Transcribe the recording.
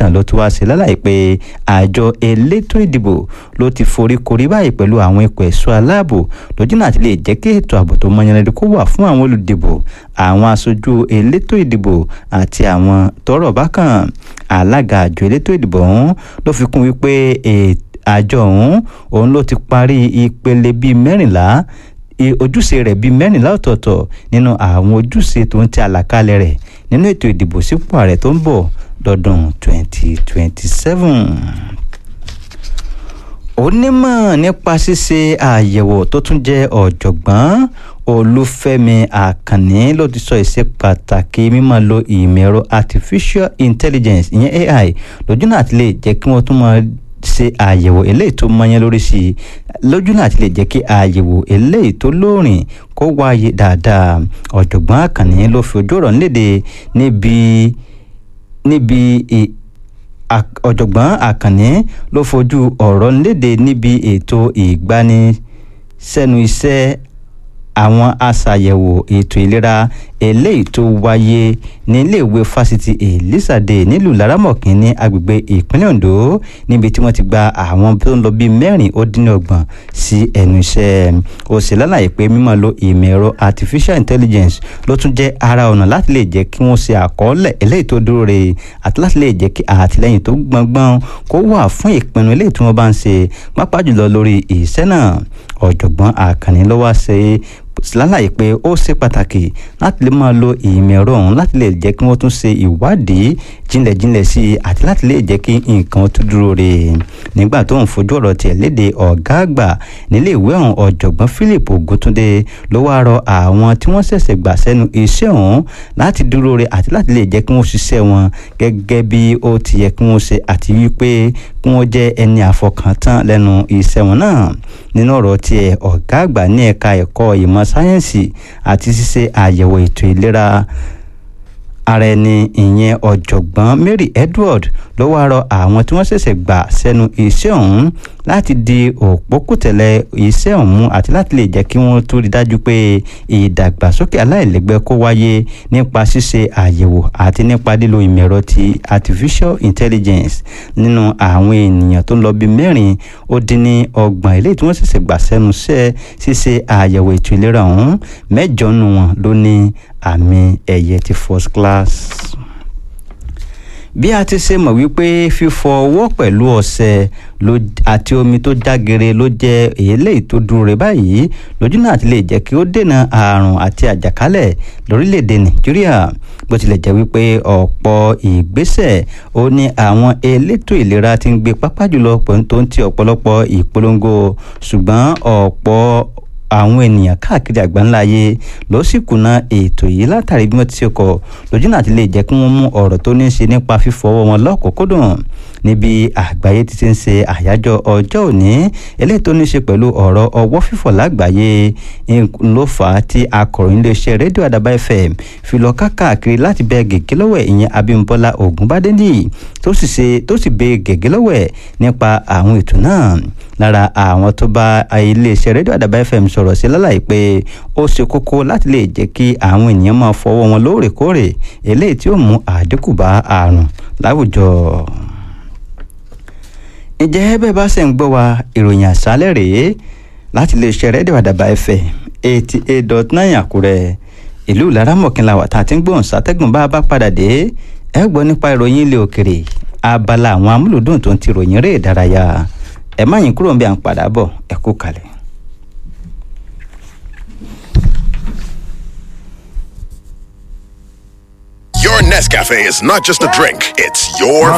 bákan ló tún wá sí lálàyé pé àjọ elétò ìdìbò ló ti forí korí báyìí pẹ̀lú àwọn ikọ̀ ẹ̀ṣọ́ aláàbò lójú náà ti lè jẹ́ kí ètò ààbò tó mọyánlẹ́dẹ́ kó wà fún àwọn olùdìbò àwọn aṣojú elétò ìdìbò àti àwọn tọ́rọ̀ bákan alága àjọ elétò ìdìbò ọ̀hún ló fi kún wípé àjọ ọ̀hún òun ló ti parí ìpele bíi mẹ́rìnlá ojúṣe rẹ̀ bíi mẹ́rìnlá ọ̀tọ̀ọ̀tọ̀ nínú àwọn ojúṣe tó ń tẹ àlàkalẹ̀ rẹ̀ nínú ètò ìdìbò sípò ààrẹ tó ń bọ̀ lọ́dún 2027 onímọ̀ nípa ṣíṣe àyẹ̀wò tó tún jẹ́ ọ̀jọ̀gbọ́n olúfẹ́mi àkànní ló ti sọ ìṣe pàtàkì mímọ̀ lo ìmọ̀ ẹ̀rọ artificial intelligence ìyẹn ai lójú náà ti lè jẹ́ kí wọ́n tún máa ṣe àyẹ̀wò eléyìí tó mọyán lórí sí i lójú náà ti lè jẹ́ kí àyẹ̀wò eléyìí tó lóòrìn kó wáyé dáadáa ọ̀jọ̀gbọ́n àkànní ló fi ojú ọ̀rọ̀ nílédè níbi níbi ọ̀jọ̀gbọ́n àkànní ló fojú ọ̀rọ̀ léde níbi ètò ìgbanisẹ́nu iṣẹ́ àwọn aṣàyẹ̀wò ètò ìlera eléyìí tó wáyé ní iléèwé fásitì elizade nílùú laramọ̀kín ní agbègbè ìpínlẹ̀ ondo níbi tí wọ́n ti gba àwọn tó ń lọ bíi mẹ́rin ó dín ní ọgbọ̀n sí ẹnu iṣẹ́ ó sì lálàyé pé mímọ̀ lo ìmọ̀ ẹ̀rọ artificial intelligence ló tún jẹ́ ara ọ̀nà láti lè jẹ́ kí wọ́n ṣe àkọọ́lẹ̀ eléyìí tó dúró re àti láti lè jẹ́ kí àtìlẹ́yìn tó gbọ̀ngbọ̀n kó wà fún ìpinnu eléyìí tí wọ́n bá ń ṣe pápá jùlọ lórí iṣẹ́ náà ọ̀jọ̀gbọ́n àkànní ló wá ṣe lálàyé pé ó ṣe pàtàkì láti lè máa lo ìmọ̀ ẹ̀rọ ọ̀hún láti lè jẹ́ kí wọ́n tún ṣe ìwádìí jinlẹ̀jinlẹ̀ sí i àti láti lè jẹ́ kí nǹkan tún dúró re nígbà tó ń fojú ọ̀rọ̀ tiẹ̀ léde ọ̀gá àgbà nílé ìwé ọ̀hún ọ̀jọ̀gbọ́n Philip Oguntunde ló wáá rọ àwọn tí wọ́n ṣẹ̀ṣẹ̀ gbà sẹ́nu iṣẹ́ ọ̀hún láti dúró re àti láti lè jẹ́ kí wọ́n ṣiṣẹ́ wọn gẹ́gẹ́ bí ó ti yẹ kí wọ́n ṣe àti wípé kí wọ́n jẹ́ ẹni àfọkàntán lẹ́nu iṣẹ́ wọn náà nínú ọ̀rọ̀ tiẹ̀ ọ̀gá àgbà ní ẹ̀ka ẹ̀kọ́ ìmọ̀ sáyẹ́ǹsì àti ṣíṣe àyẹ̀wò ètò ìlera ara ẹni ìyẹn ọ̀jọ̀gbọ́n Mary Edward ló wáá rọ àwọn tí wọ́n ṣẹ̀ṣẹ̀ gbà sẹ́nu iṣẹ́ ọ̀hún láti di òpókùtẹ̀lẹ̀ iṣẹ́ ọ̀hún àti láti lè jẹ́ kí wọ́n tó rí dájú pé ìdàgbàsókè aláìlẹ́gbẹ́ kó wáyé nípa ṣíṣe àyẹ̀wò àti nípa lílo ìmọ̀ ẹ̀rọ ti artificial intelligence nínú àwọn ènìyàn tó ń lọ bíi mẹ́rin ó dín ní ọgbọ̀n eléyìí tí wọ́n ṣẹ̀ṣẹ̀ gbà sẹ́nu iṣẹ́ ṣíṣe àyẹ̀wò ètò ìlera ọ̀hún mẹ́jọ nù wọn ló ní àmì ẹ̀yẹ ti first class bí a ti ṣe mọ̀ wípé fífọ ọwọ́ pẹ̀lú ọṣẹ àti omi tó jágere ló jẹ́ eléyìí tó dúró rẹ̀ báyìí lójú náà ti lè jẹ́ kí ó dènà àrùn àti àjàkálẹ̀ lórílẹ̀‐èdè nàìjíríà bó tilẹ̀ jẹ́ wípé ọ̀pọ̀ ìgbésẹ̀ ó ní àwọn elétò ìlera ti ń gbé pápá jùlọ pẹ̀lú tó ń ti ọ̀pọ̀lọpọ̀ ìpolongo ṣùgbọ́n ọ̀pọ̀ àwọn ènìyàn káàkiri àgbáńlá ayé ló sì kùnà ètò yìí látàrí bí wọ́n ti ṣe kọ̀ lójú náà ti lè jẹ́ kí wọ́n mú ọ̀rọ̀ tó ní í ṣe nípa fífọwọ́ wọn lọ́kùnkúndùn níbi àgbáyé ti ti ń ṣe àyájọ́ ọjọ́ òní eléyìí tó ní í ṣe pẹ̀lú ọ̀rọ̀ ọwọ́ fífọ̀ lágbàáyé ló fà á tí akọ̀ròyìn iléeṣẹ́ rédíò àdàbà fm fi lọ káàkiri láti bẹ gègé lọ́wọ́ ìyẹn abímbọ́lá ògúnbádẹ́nì tó sì ṣe tó sì bẹ gègé lọ́wọ́ nípa àwọn ètò náà lára àwọn tó bá iléeṣẹ́ rédíò àdàbà fm sọ̀rọ̀ sí lálàyé pé ó ṣe kókó láti lè jẹ́ kí àwọn ènìyàn máa fọwọ́ wọn lóòrèkóòrè eléyìí tí ó mú àdínkù bá àrùn láwùjọ ǹjẹ́ bẹ́ẹ̀ bá ṣe ń gbọ́ wa ìròyìn àṣálẹ̀ rèé láti lè ṣe rédíò àdàbà ẹ̀fẹ̀ eighty eight dot nine àkúrẹ́ ìlú laramọ̀kìnlá wà tá a ti ń gbóhùn sátẹ́gùn bá a bá padà dé ẹ gbọ́ nípa ìròyìn ilé òkèrè abala àwọn amúlùdùn tó ń ti ròyìn eré ìdárayá ẹ má yín kúrò ń bí à ń padà bọ̀ ẹ kú kalẹ̀. Your Nescafe is not just a drink, it's your